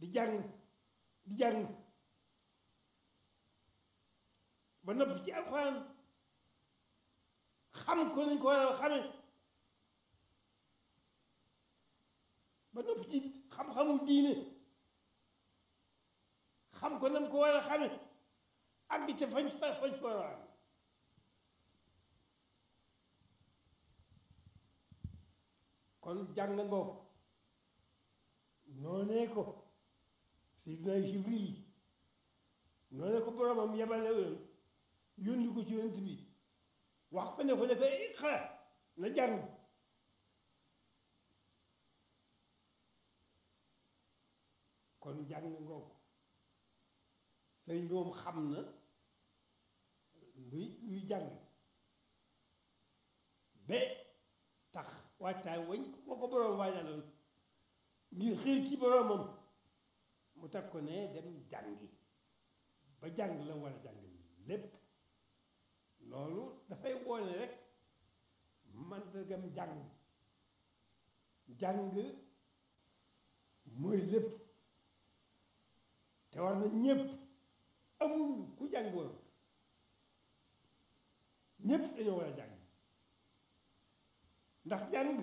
di jàng di jàng ba noppi ci alxuraan xam ko nañ ko war a xame ba noppi ci xam-xamu diine xam ko nam ko war a xame àgg ca fañ fa fañ fa war a àgg kon jàng ngoo noonee ko Seydina Jibril noonee ko boromam yebale woon yónni ko ci yonent bi wax ko ne ko ne ko iqra na jàng kon jàng ngoo sëriñ bi moom xam na luy luy jàng ba tax waajtaay wañ moo ko boroom waajaloon ngir xiir ci boroomam mu teg ko ne dem jàngi ba jàng la war a jàng lépp loolu dafay woone rek màndargam jàng jàng mooy lépp te war na ñépp amul ku jàng woon ñépp dañoo war a jàng ndax jàng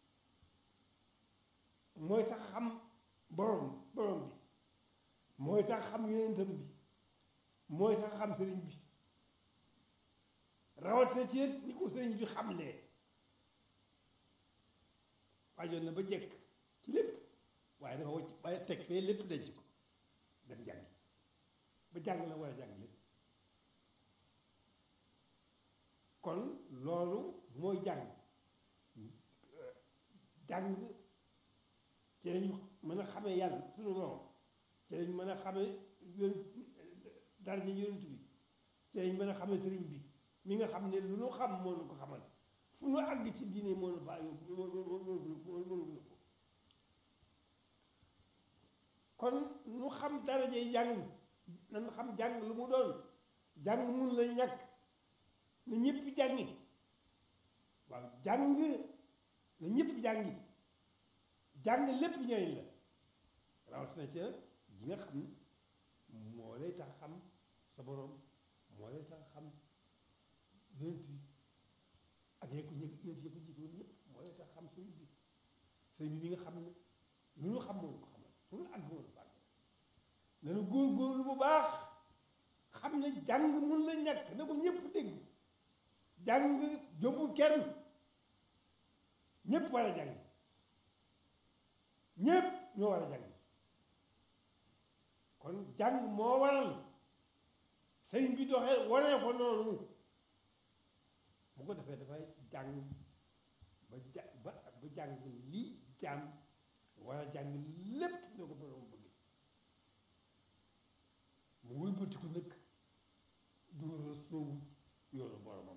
mooy tax xam borom borom bi mooy tax xam yonentam bi mooy tax xam sëriñ bi rawatina ci ni ko sëriñ bi xamlee waajoon na ba jekk ci lépp waaye dafa wacc waaye teg fee lépp denc ko dem jàngi ba jàng la war a jàng lépp kon loolu mooy jàng jàng ci lañu mën a xamee yàlla suñu borom ci lañ mën a xamee yoon dara ñu yonent bi ci lañ mën a xamee sëriñ bi mi nga xam ne lu nu xam moo nu ko xamal fu nu àgg ci diine moo nu faa yóbbu mënu ko kon nu xam darajey jàng nan xam jàng lu mu doon jàng mun la ñàkk na ñëpp jàngi waaw jàng na ñëpp jàngi jàng lépp njëriñ la rawatina ca ji nga xam ne moo lay tax xam sa borom moo lay tax xam yonent bi ak yee ko ñëpp yéen ko jiitoon ñëpp moo lay tax xam sëñ bi sëñ bi nga xam ne lu ñu xam moom ko xamal suñu àgg moom ko àgg nanu góorgóorlu bu baax xam ne jàng mun la ñàkk na ko ñëpp dégg jàng jóbbu kenn ñëpp war a jàng ñëpp ñoo war a jàng kon jàng moo waral sëriñ bi doxee waree ko noonu bu ko defee dafay jàng ba ja ba ba jàng lii jaam war a jàng lépp ñoo ko borom bëgg mu wëlbatiku nag dóor a soowu yoonu boromam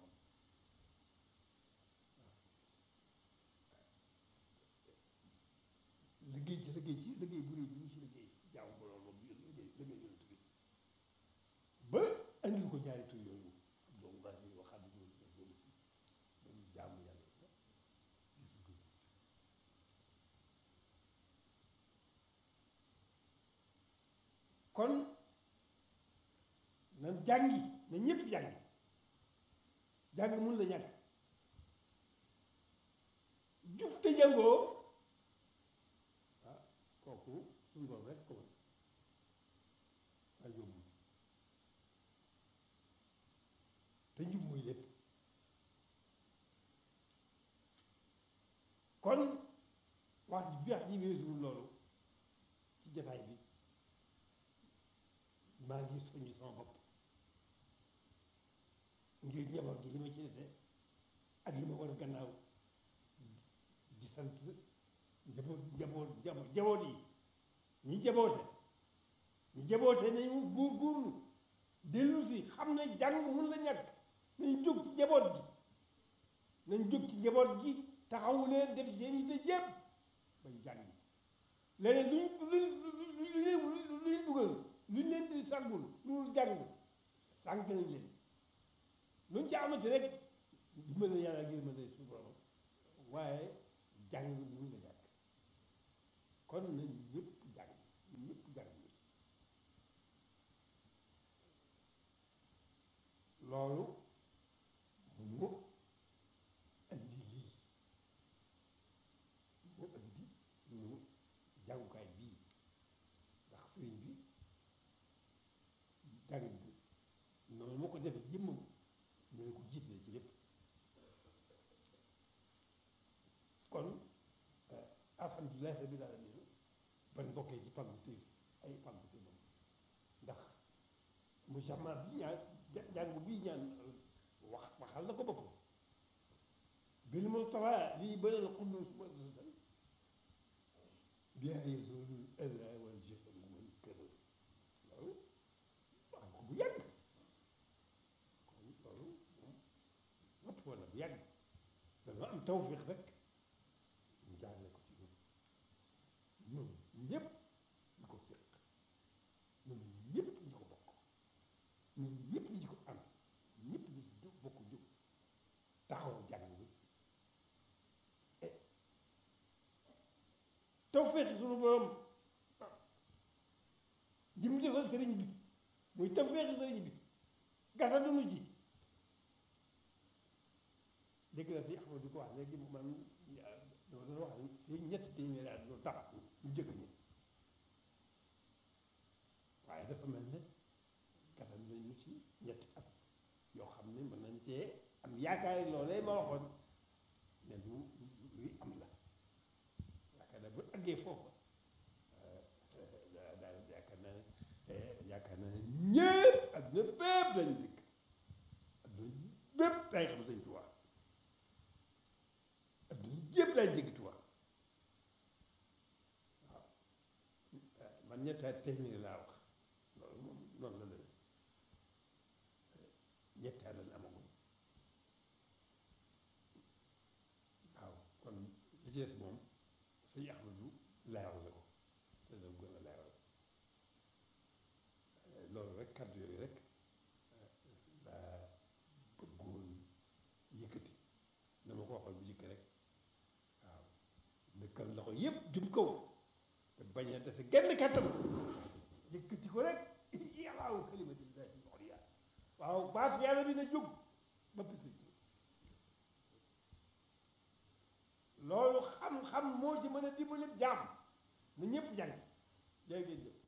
liggéey ci liggéey ci liggéey bu réy bi ñu ci liggéey jaamu boromam bi liggéey liggéey yonent bi ba andil ko ñaari tur yooyu doomu baax yi waxaat bi ñu doon doon jaamu yàlla gisul ko kon nan jàngi na ñëpp jàngi jàng mun la ñàkk jub te jàngoo ah kooku suñu borom rek ko mën waaye yóbbu te njub mooy lépp kon wax ji bi wax ji weesuwul loolu ci jataay bi maa ngi soññ sama bopp ngir njaboot gi li ma ci dese ak li ma war gannaaw di sant njaboot njaboot njaboot yi ñi jaboote ñi jaboote nañu góor góorlu dellu si xam ne jàng mun la ñàkk nañ jóg ci njaboot gi nañ jóg ci njaboot gi taxawu leen def seen yi te jépp bañ jàng leneen luñ luñ luñ luñ dugal luñ leen di sàggul lu jàng sànq nañ leen luñ ci amati rek dimbal na yàlla ngir mën a suñu borom waaye jàng mun la ñàkk kon nañ ñëpp jàng ñëpp jàng loolu mu indi lii mu indi ñu jàngukaay bii ndax sëriñ bi jàng bi noonu moo ko defee jëmmam ñu ne ko jiitlee ci lépp kon alhamdulilahi rabbil alamin ban bokkee ci pàggu téef ay pàggu téefam ndax mu jamaa bi ñaan jàng bii ñaan wax waxal na ko boppam bil mustafa lii bënal xuddus muassasan bien yasulul ada wal jahl wal këral loolu wax ko bu yàgg kon loolu moom lépp wala bu yàgg dana am tawfiq rek ñu jaarle ko ci ñun ñun ñëpp ñu ko fiq ñun ñëpp ñu ko bokk ñun ñëpp ñu ko am ñëpp ñu ci bokk jóg taxaw jàng bi tawféex suñu borom ji mu defal sëriñ bi muy tawféex sëriñ bi gasa dunu ji dégg na fi Ahmadu di ko wax léegi man dama doon wax fii ñetti téeméeri at lu tax ñu jëkk ñi waaye dafa mel ne gasa nañu ci ñetti at yoo xam ne mën nañ cee am yaakaar loolee ma waxoon ne lu luy am la yaakaar naa bu àggee foofu daal yaakaar naa ne yaakaar naa ne ñëpp adduna bépp lañu dikk adduna bépp day xam Sëñ Tuubaa adduna yëpp lañ dégg Tuubaa waaw man ñetti téeméeri laa wax loolu moom noonu la demee ñetti at lañ amagum waaw kon li ci des moom sëñ Ahmadu leeral na ko te da gën a leeral loolu rek kàddu yooyu rek laa bëggoon yëkkati na ma ko waxoon bu jëkk rek waaw dëkkal loxo yépp jëm kaw te bañ a dese genn kàttan yëkkati ko rek yàllaaw kalimatillahi al-ulya waaw baat yàlla bi na jóg ba pisi loolu xam-xam moo ci mën a dimbali jaam na ñëpp jàng jërë ngeen jëf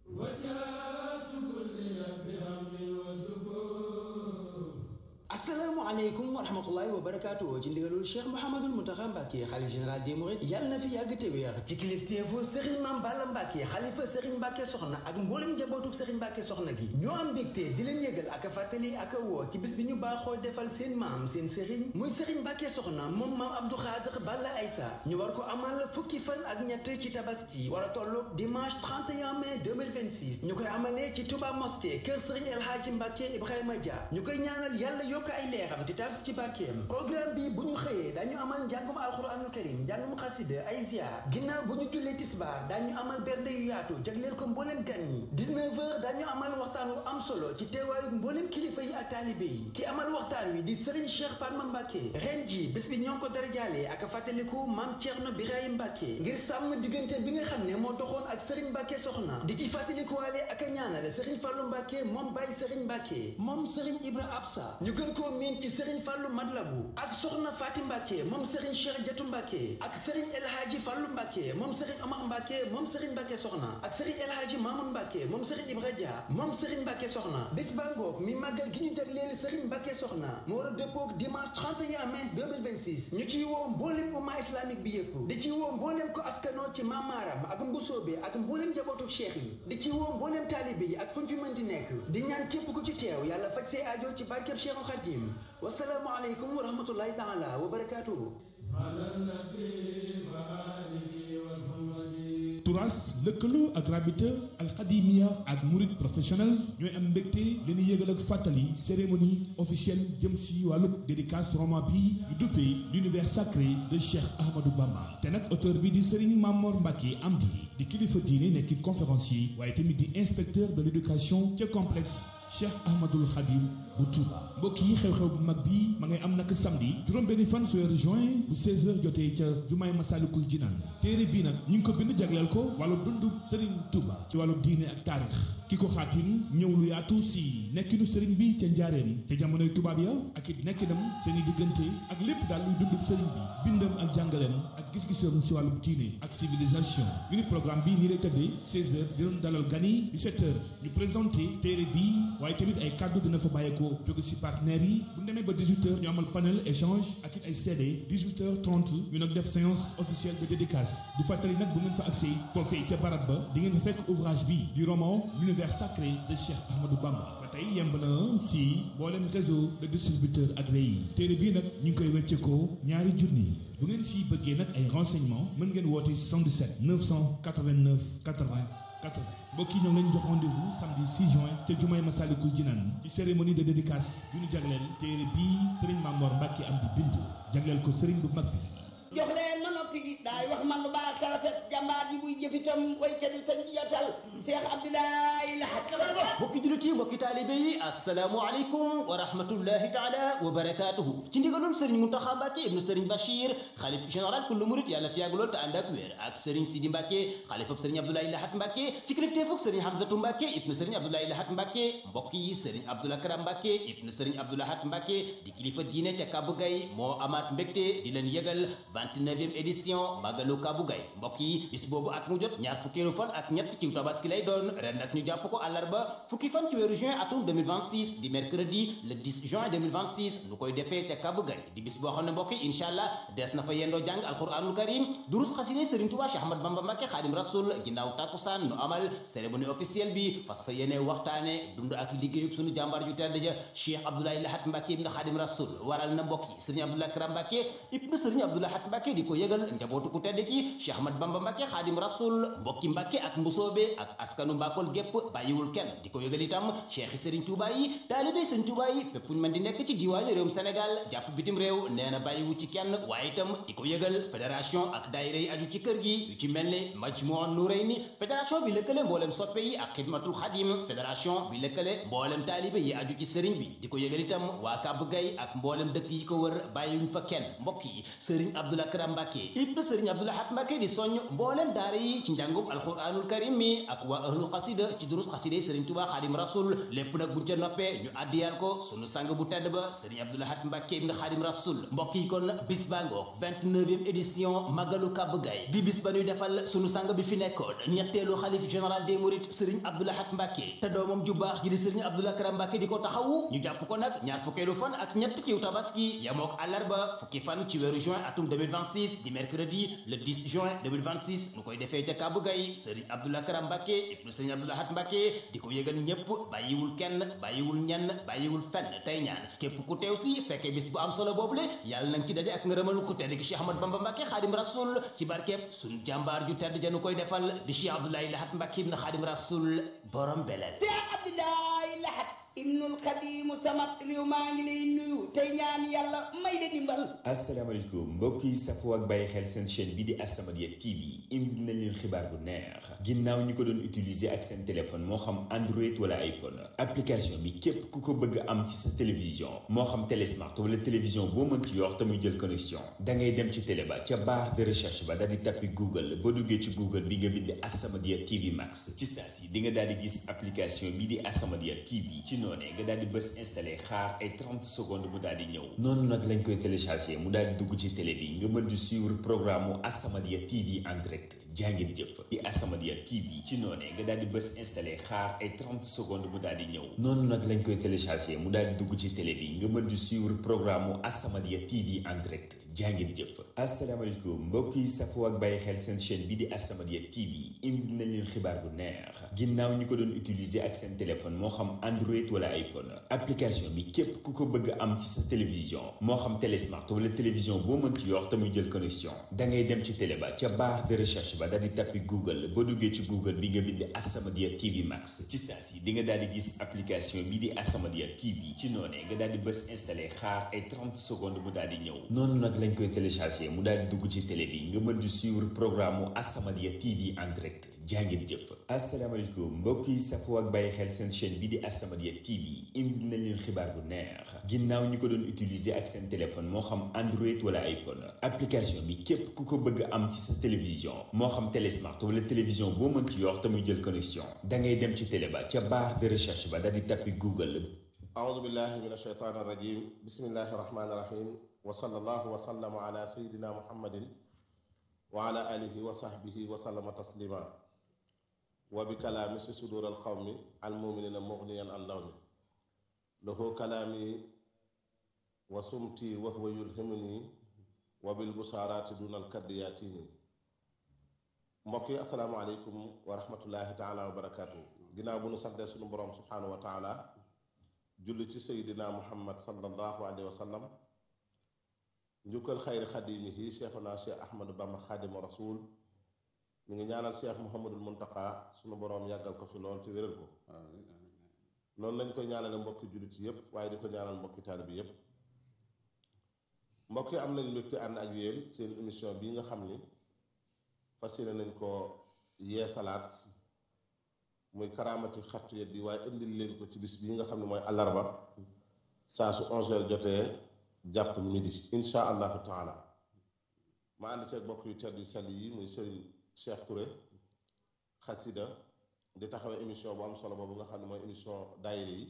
asalaamaaleykum wa rahmatullahi wa barakaatu ci ndigalul cheikh mouhamadul muntaxa mbàkke xalif général des mourides yàlla na fi yàgg te wéex ci kilifteefu sëriñ maam balla mbàkke xalifa sëriñ mbàkke soxna ak mboolem njabootuk sëriñ mbàkke soxna gi ñoo am mbégte di leen yëgal ak a fàttali ak a woo ci bis bi ñu baaxoo defal seen maam seen sëriñ muy sëriñ mbàkke soxna moom maam abdou xaadir balla aysa ñu war ko amal fukki fan ak ñett ci tabaski war a tolloog dimanche 31 mai 2026 ñu koy amalee ci touba mosquée kër sëriñ el hadji mbàkke ibrahima dia ñu koy ñaanal yàlla yokk ay leeram te taas ci barkeem programme bi bu ñu xëyee dañu amal njàngum alxuraanul karim njàngum xasida ay ziar ginnaaw bu ñu jullee tisbaar dañu amal bernde yu yaatu jagleel ko mbooleem gan ñi 19 heures dañu amal waxtaan wu am solo ci teewaayu mbooleem kilifa yi ak taalibe yi ki amal waxtaan wi di Serigne Cheikh Fatma Mbacke ren ji bés bi ñoo ngi ko darajaalee ak fàttaliku maam Thierno Birahim Mbacke ngir sàmm diggante bi nga xam ne moo doxoon ak Serigne Mbacke soxna di ci fàttalikuwaale ak a ñaanale Serigne Fallou Mbacke moom Baye Serigne Mbacke moom Serigne Ibra Absa ñu gën koo miin ci Serigne Fallou Madlabu ak soxna Faati Mbacke moom Serigne Cheikh Jatu Mbacke ak Serigne El Hadji Fallou Mbacke moom Serigne Omar Mbacke moom Serigne Mbacke soxna ak Serigne El Hadji Mamoun Mbacke moom Serigne Ibra Dia moom Serigne Mbacke soxna bés ba ngoog mi màggal gi ñu jagleel Serigne Mbacke soxna mu war a dëppoog dimanche 31 mai 2026 ñu ciy woo mbooleem umma islamique bi yëpp di ci woo mbooleem ko askanoo ci mamaaram ak mbusoobe ak mbooleem njabootu cheikh yi di ci woo mbooleem taalibe yi ak fu ñu fi mën di nekk di ñaan képp ku ci teew yàlla faj say aajo ci barkeb Cheikhul Khadim wasalaamu aleykum wa rahmatullahi taala wa barakatuhu turas lëkkaloo ak rabita alxadimia ak murid professionnels ñooy am mbégte leen yëgal ak fàttali cérémonie officielle jëm si wàllu dédicace roman bi ñu duppee l'univers sacré de Cheikh Ahmadou Bamba te nag auteur bi di Serigne Mamor Mbacke Amdi di kilifa diine nekkit conférencier waaye tamit di inspecteur de l'éducation ca complexe Cheikh Ahmadul Khadim bu Touba mbokk yi xew-xew bu mag bi ma ngay am nag samedi juróom-benni fan su weeru juin bu 16h jotee ca jumaay Masalikul Jinaan téere bii nag ñu ngi ko bind jagleel ko wàllu dundu Serigne Touba ci wàllu diine ak taarix ki ko xaatim ñëw lu yaatu si nekkinu Serigne bi ca njaareem ca jamonoy tubaab ya ak it nekkinam seen i diggante ak lépp daal luy dund Serigne bi bindam ak jàngaleem ak gis-gisam si wàllu diine ak civilisation ñu ni programme bi nii lay tëddee 16h dinañ dalal gan yi 17h ñu présenté téere bii waaye tamit ay kàddu dina fa bàyyeekoo jóge si partenaires yi bu ñu demee ba 18h ñu amal panel échange ak it ay CD 18h30 ñu nag def séance officielle de dédicace di fàttali nag bu ngeen fa accès foofee ca barab ba di ngeen fa fekk ouvrage bi du roman l'univers sacré de Cheikh Ahmadou Bamba ba tey yemb na si mboolem réseau de distributeurs agréé yi téere bii nag ñu ngi koy wecceekoo ñaari junni bu ngeen si bëggee nag ay renseignements mën ngeen woote 77 989 80 80 mbokk yi ñoo ngi leen jox rendez-vous samedi 6 juin te jumaay Masalikul Jinaan ci cérémonie de dédicace yu ñu jagleel téere bii Serigne Mamor Mbacke am di bind jagleel ko Serigne bu mag bi. jox leen ma noppi daay wax man lu baax ka rafet jàmbaar ji buy jëfitam waykat yi sañ yatal Cheikh Abdoulaye Lahat mbokki jullit yi mbokki taalibe yi assalaamu aleykum wa rahmatullahi taala wa barakaatuhu ci ndigalul sëriñ Muntaxa Mbàkke ibnu sëriñ Bachir xalif général kullu murit yàlla fi yàgg lool te ànd ak wér ak sëriñ Sidi Mbàkke xalifab sëriñ Abdoulaye Lahat Mbàkke ci kilifteefug sëriñ Hamzatu Mbàkke ibnu sëriñ Abdoulaye Lahat Mbàkke mbokk yi sëriñ Abdoul Akram Mbàkke ibnu sëriñ Abdou Lahat Mbàkke di kilifa diine ca Kabu Gay moo amaat mbégte di leen yëgal 29e édition Magalu Kabu Gay mbokk yi bis boobu at mu jot ñaar fukkeelu fan ak ñett ci tabaski lay doon ren nag ñu jàpp ko àllarba fukki fan ci weeru juin atum 2026 di mercredi le 10 juin 2026 nu koy defee ca Kabu Gay di bis boo xam ne mbokk yi incha allah des na fa yendoo jàng alquranul karim durus xasine Serigne Touba Cheikh Ahmad Bamba Mbacké Xaadim Rasul ginnaaw takkusaan nu amal cérémonie officielle bi fas fa yéene waxtaane dund ak liggéeyub sunu jàmbaar ju tedd ja Cheikh Abdoulaye Lahat Mbacké ibn Xaadim Rasul waral na mbokk yi Serigne Abdoulaye Akram Mbacké ibn Serigne Abdoulaye Lahat Mbacké di ko yëgal njabootu ku tedd ki Cheikh Ahmad Bamba Mbacké Xaadim Rasul mbokki Mbacké ak mbusoobe ak askanu Mbakol gépp bàyyiwul kenn di ko yëgal itam cheikh Serigne Touba yi taalibe Serigne Touba yi fépp fu ñu mën di nekk ci diwaanu réewum Sénégal jàpp bitim réew nee na bàyyiwu ci kenn waaye itam di ko yëgal fédération ak daayira yi aju ci kër gi yu ci mel ne Majmuun Nurayni fédération bi lëkkale mboolem soppe yi ak xidmatul xadim fédération bi lëkkale mboolem taalibe yi aju ci Serigne bi di ko yëgal itam waa Kàbb Gay ak mboolem dëkk yi ko wër bàyyiwuñ fa kenn mbokk yi Serigne Abdoul Akram Mbacké ibn Serigne Abdoul Lahat Mbacké di soññ mboolem daara yi ci njàngum alquranul karim mi ak waa ahlul xasida ci durus xasida Serigne Touba Xaadim Rasul lépp nag buñ ca noppee ñu addiyal ko sunu sang bu tedd ba Serigne Abdoul Lahat Mbacké ibn Xaadim Rasul mbokk yi kon bis baa ngoog 29e édition Magalu Kabb Gay di bis ba ñuy defal sunu sang bi fi nekkoon ñetteelu xalif général des mourides Serigne Abdoul Lahat Mbacké te doomam ju baax ji di Serigne Abdoul Akram Mbacké di ko taxawu ñu jàpp ko nag ñaar fukkeelu fan ak ñett ciw tabaski yamook àllarba fukki fan ci weeru juin atum 2026 di mercredi le 10 juin 2026 nu koy defee ca Kabb Gay Serigne Abdoul Akram Mbacké ibn Serigne Abdoul Lahat Mbacké di ko yëgal ñépp bàyyiwul kenn bàyyiwul ñenn bàyyiwul fenn tey ñaan képp ku teew si fekkee bis bu am solo boobule yàlla nang ci daje ak ngërëmal ku tedd ki Cheikh Ahmad Bamba Mbacké Xaadim Rasul ci barkeeb suñu jàmbaar ju tedd janu koy defal di Cheikh Abdoulaye Lahat Mbacké ibn Xaadim Rasul borom belel Cheikh Abdoulaye Lahat ibnul xadimu sama réew maa ngi lay nuyu tey ñaan yàlla may la dimbal asalaamaaleykum mbokk yi safoo ak bàyyi xel seen chaîne bi di As-Samadiyya TV indi nañ leen xibaar bu neex ginnaaw ñi ko doon utiliser ak seen téléphone moo xam Android wala iPhone application bi képp ku ko bëgg am ci sa télévision moo xam télé smart wala télévision boo mën ci yor te muy jël connexion da ngay dem ci télé ba ca barre de recherche ba daal di tappi Google boo duggee ci Google bi nga bind As-Samadiyya TV Max ci saa si di nga daal di gis application bi di As-Samadiyya TV ci noonee nga daal di bës installé xaar ay 30 secondes mu daal di ñëw noonu nag lañ koy téléchargé mu daal di dugg ci télé bi nga mën di suivre programme mu As-Samadiyya TV en direct jàngeen jëf di As-Samadiyya TV ci noonee nga daal di bës installé xaar ay 30 secondes mu daal di ñëw noonu nag lañ koy téléchargé mu daal di dugg ci télé bi nga mën di suivre programme mu As-Samadiyya TV en direct jàngeen jëf asalaamaaleykum mbokk yi safoo ak bàyyi xel seen chaîne bi di As-Samadiyya TV indi nañ leen xibaar bu neex ginnaaw ñi ko doon utiliser ak seen téléphone moo xam Android wala iPhone application bi képp ku ko bëgg am ci sa télévision moo xam télé smart wala télévision boo mën ci yor te muy jël connexion da ngay dem ci télé ba ca barre de recherche ba daal di tappi Google boo duggee ci Google bi nga bind As-Samadiyya TV Max ci saa si di nga daal di gis application bi di As-Samadiyya TV ci noonee nga daal di bës installé xaar ay 30 secondes mu daal di ñëw noonu nag lañ koy téléchargé mu daal di dugg ci télé bi nga mën di suivre programme mu As-Samadiyya TV en direct jàngeen jëf asalaamaaleykum mbokk yi safoo ak bàyyi xel seen chaîne bi di As-Samadiyya TV indi nañ leen xibaar bu neex ginnaaw ñi ko doon utiliser ak seen téléphone moo xam Android wala iPhone application bi képp ku ko bëgg am ci sa télévision moo xam télé smart wala télévision boo mën ci yor te muy jël connexion da ngay dem ci télé ba ca barre de recherche ba daal di tappi Google أعوذ بالله من الشيطان الرجيم بسم الله الرحمن الرحيم وصلى الله وسلم على سيدنا محمد وعلى آله وصحبه وسلم تسليما وبكلام في صدور القوم المؤمنين مغنيا عن لون له كلامي وسمتي وهو يلهمني وبالبشارات دون الكد ياتيني mbokk yi asalaamaaleykum wa rahmatullahi taala wa barakaatu ginnaaw bu nu santee sunu borom subhaanahu wa taala julli ci seydina muhammad sallallahu alayhi wa sallam njukkal xayri xadimihi cheikhuna cheikh ahmadu bamba xaadima rasul ñu ngi ñaanal cheikh muhammadul muntaka sunu boroom yàggal ko fi lool te wéral ko noonu lañ koy ñaanale mbokki jullit yépp waaye di ko ñaanal mbokki taalibe bi yépp mbokk yi am nañ mbégte ànd ak yéen seen émission bii nga xam ni fas yéene nañ ko yeesalaat muy karaamati xattu yet di waaye indil leen ko ci bis bii nga xam ne mooy àllarba saa su 11h jotee jàpp midi insha allahu taala ma ànd seeg bokk yu tedd yu sell yi muy sëriñ Cheikh Touré xasida di taxawee émission bu am solo boobu nga xam ne mooy émission daayira yi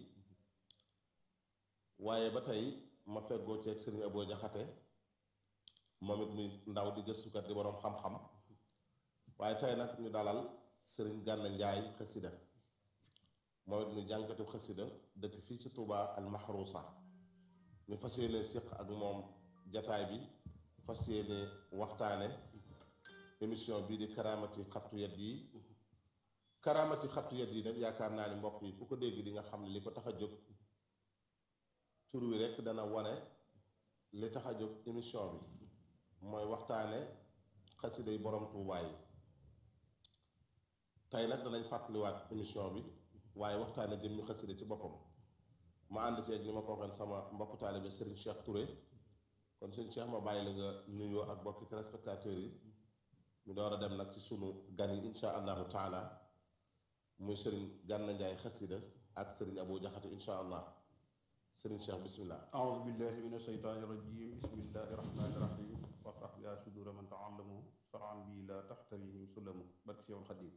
waaye ba tey ma feggoo ceeg sëriñ Aboo Jaxate moom it muy ndaw di gëstukat di boroom xam-xam waaye tey nag ñu dalal sëriñ Gànna Njaay xasida moom it muy jànkatu xasida dëkk fii ci Touba al Mahrousa ñu fas yéene siq ak moom jataay bi fas yéene waxtaane émission bii di karaamati xattu yet yi karaamati xattu yet yi nag yaakaar naa ni mbokk yi ku ko dégg di nga xam ne li ko tax a jóg tur wi rekk dana wane li tax a jóg émission bi mooy waxtaane xasida yi borom Touba yi tey nag danañ fàttaliwaat émission bi waaye waxtaane jëm ñu xasida ci boppam ma ànd ceeg ni ma ko waxoon sama mbokku taalibe Serigne Cheikh Touré kon Serigne Cheikh ma bàyyi la nga nuyoo ak mbokki téléspectateurs yi ñu door a dem nag ci sunu gan yi insha allahu taala muy Serigne Gànna Njaay xasida ak Serigne Abou Jaxate insha allah Serigne Cheikh bismillah أعوذ بالله من الشيطان الرجيم بسم الله الرحمن الرحيم وصح يا صدور من تعلموا صرعا بي لا تحتريهم سلموا barke Seexul Xadiim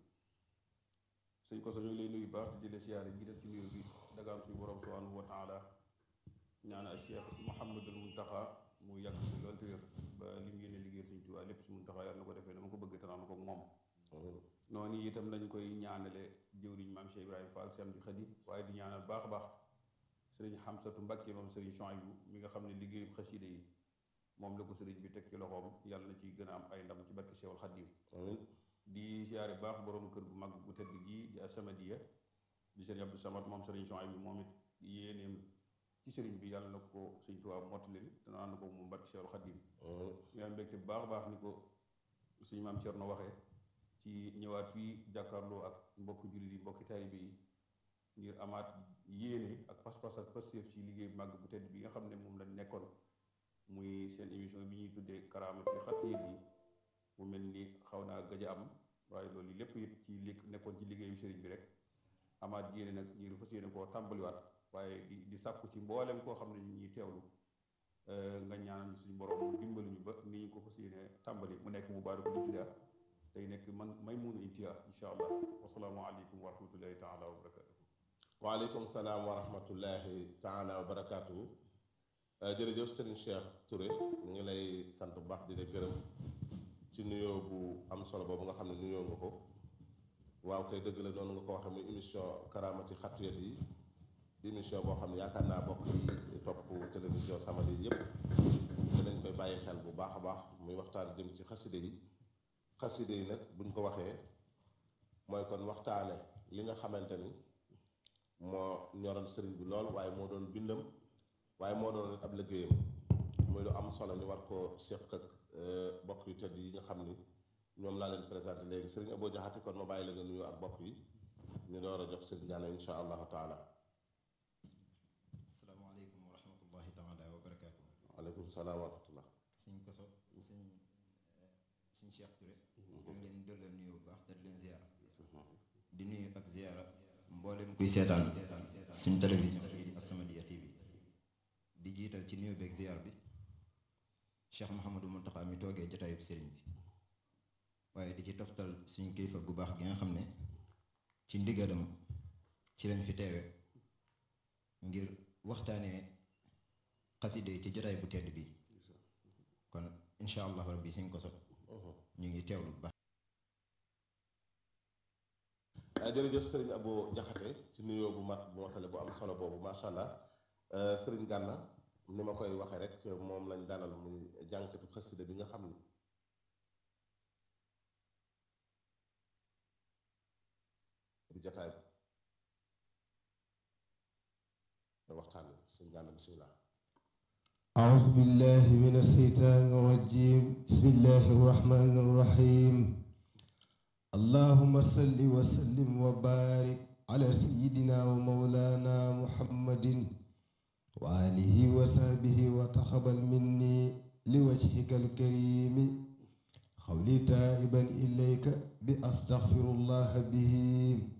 sëñ ko sa ñu ngi lay nuyu baax di jëlee siyaare jiital ci nuyu bi dagaam suñu borom subhanahu wa taala ñaan ak Cheikh Mouhamadul Muntaxa mu yàgg si loolu te wér ba li mu yéene liggéey suñu Tuubaa lépp si Muntaxa yàlla na ko defee dama ko bëgg te naan ko moom noonu itam lañ koy ñaanale jëwriñ maam Cheikh Ibrahima Fall si am di xadi waaye di ñaanal baax a baax sëriñ Xamsatu Mbàkke moom sëriñ Chouaïbou mi nga xam ne liggéeyu xasida yi moom la ko sëriñ bi teg ci loxoom yàlla na ci gën a am ay ndam ci barke Seexul Xadiim di siyaare baax borom kër bu mag bu tëdd gi di As-Samadiyya di sëriñ Abdou Samad moom sëriñ Chouaïbou moom it yéeneem ci sëriñ bi yàlla na ko sëriñ Tuubaa mottali te ànd ko moom barke Seexul Xadiim ñu am mbégte bu baax a baax ni ko suñu maam Cerno waxee ci ñëwaat fii jàkkaarloo ak mbokki jullit yi mbokki taalibe yi ngir amaat yéene ak pas-pas ak pastéef ci liggéey bu mag bu tëdd bi nga xam ne moom lañ nekkoon muy seen émission bi ñuy tuddee karaamati xattu yet yi mu mel ni xaw naa gëj a am waaye loolu lépp it ci li nekkoon ci liggéeyu sëriñ bi rek amaat yéene nag ñi fas yéene koo tàmbaliwaat waaye di di sàkku ci mboolem koo xam ne ñu ñuy teewlu nga ñaanal suñu borom dimbali ñu ba ni ñu ko fas yéene tàmbali mu nekk mu baara ko ibtidaa tey nekk man may munu intihaa insha allah wasalaamu aleykum wa rahmatullahi taala wa barakatuh waaleykum salaam wa rahmatullahi taala wa barakaatu jërëjëf Serigne Cheikh Touré ñu ngi lay sant bu baax di la gërëm ci nuyoo bu am solo boobu nga xam ne nuyoo nga ko waaw kay dëgg la noonu nga ko waxee muy émission karaamati xattu yet yi di émission boo xam ne yaakaar naa bokk yi topp télévision Samadi yépp dinañ koy bàyyi xel bu baax a baax muy waxtaan jëm ci xaside yi xaside yi nag buñ ko waxee mooy kon waxtaane li nga xamante ni moo ñoroon sëriñ bi lool waaye moo doon bindam waaye moo doon ab liggéeyam muy lu am solo ñu war koo séq ak bokk yu tedd yi nga xam ni ñoom laa leen présenté léegi sëriñ Abou Jaxate kon ma bàyyi la nga nuyu ak bokk yi ñu door a jox sëriñ Gana insha allahu taala asalaamaaleykum wa rahmatullahi taala wa barakaatu waaleykum salaam wa rahmatullah sëñ Koso sëñ sëñ Cheikh Touré ñu ngi leen dollal nuyu bu baax te di leen ziara di nuyu ak ziara mboolem kuy seetaan suñ télévision bi As-Samadiyya TV di jiital ci nuyu beeg ziar bi Cheikh Mouhamadou Mountakha mi toogee jotaayub sëriñ bi waaye di ci toftal suñ kilifa gu baax gi nga xam ne ci ndigalam ci lañ fi teewe ngir waxtaanee xaside yi ci jotaay bu tedd bi kon incha allahu rabbi suñ ko sot ñu ngi teewlu bu baax jërëjëf sëriñ Abo Jaxate ci nuyoo bu mat bu matale bu am solo boobu macha allah sëriñ Gànna ni ma koy waxee rek moom lañ dalal muy jànkatu xasida bi nga xam ni bu jotaay bi waxtaan sëriñ Gànna bisimilah أعوذ بالله من الشيطان الرجيم بسم الله الرحمن الرحيم اللهم صل وسلم وبارك على سيدنا ومولانا محمد وآله وصحبه وتقبل مني لوجهك الكريم قولي تائبا إليك بأستغفر الله به